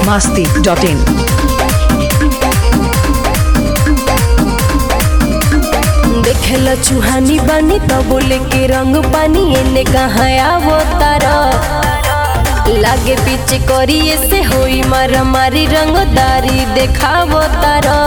masti.in. देखेला चुहानी बानी तो बोले के रंग पानी एने कहाँ आवो तारा लागे पीछे करिए से होई मारा मारी रंगदारी देखावो तारा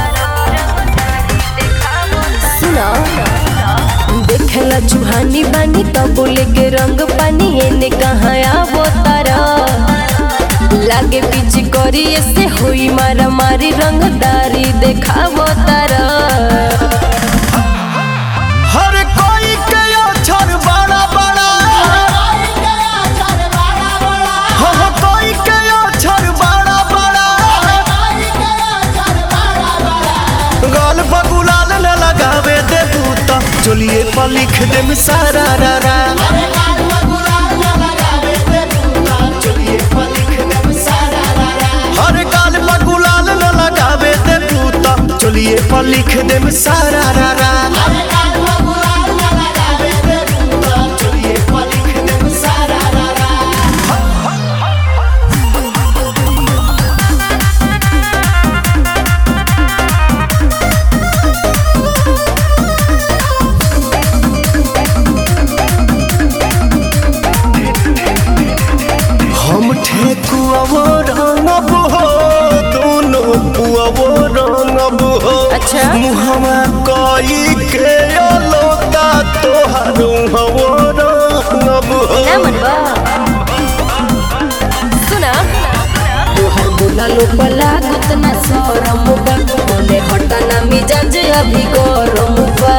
सुना देखेला चुहानी बानी तो बोले के रंग पानी एने कहाँ आवो तारा लागे पीछे करिए से होई मारा मारी रंगदारी देखावो तारा हर कोई के अक्षर बड़ा बड़ा हर कोई के अक्षर बड़ा बड़ा गाल बगुलाल न लगावे दे बूता चलिए पर लिख दे सारा रा रा हर गाल बगुलाल न लगावे दे बूता चलिए पर लिख दे सारा रा रा हम ठेकुआवो रंगब हो दोनों पुआवो रंगब हो अच्छा। मुहमा कई के अलोता तोहार हवो रंगब हो ना मनवा सुना तोहर बोला लो पला गुतना सरम बा मोने हटाना मिजाज अभी गरम बा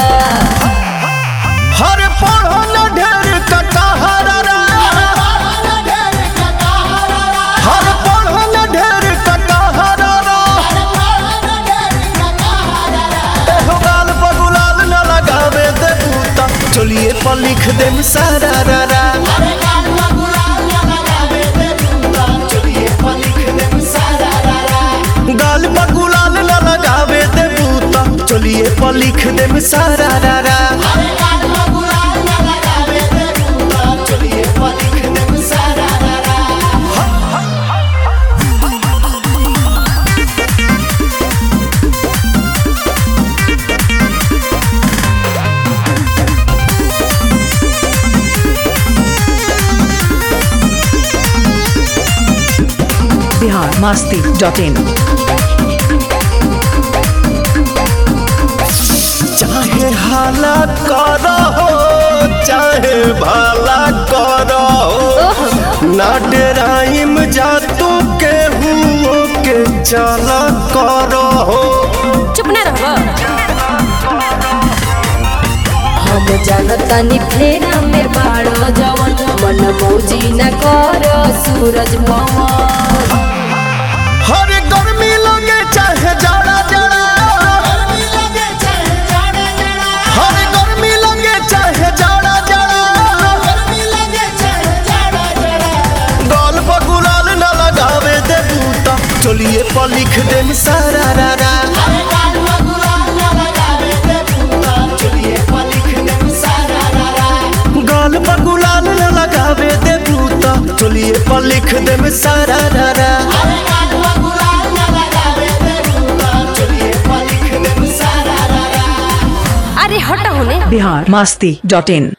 हर पढ़ो न ढेर कटहरा हर पढ़ो न ढेर कटहरा एहो गाल बगुलाल न लगावे दे बूता चलिए पर लिख दे सारा रा रा गाल बगुलाल न लगावे दे बूता चलिए पर लिख दे सारा रा रा Bihar masti.in. चाहे हाला करो चाहे भला करो ना डराइम जा तू के हुओ के चला करो चुप ना रहबा हम जानतानी फेरा में बाड़ो जवन मन मौजी न कर सूरज पवन हर गर्मी लगे चाहे जाड़ा जाड़ा हर गर्मी लगे चाहे जाड़ा जाड़ा गाल पर गुलाल न लगावे दे बूता चलिए पर लिख दे सारा रा रा गाल पर गुलाल न लगावे दे बूता चलिए पर लिख दे सारा रा रा अरे हटा होने Bihar masti.in.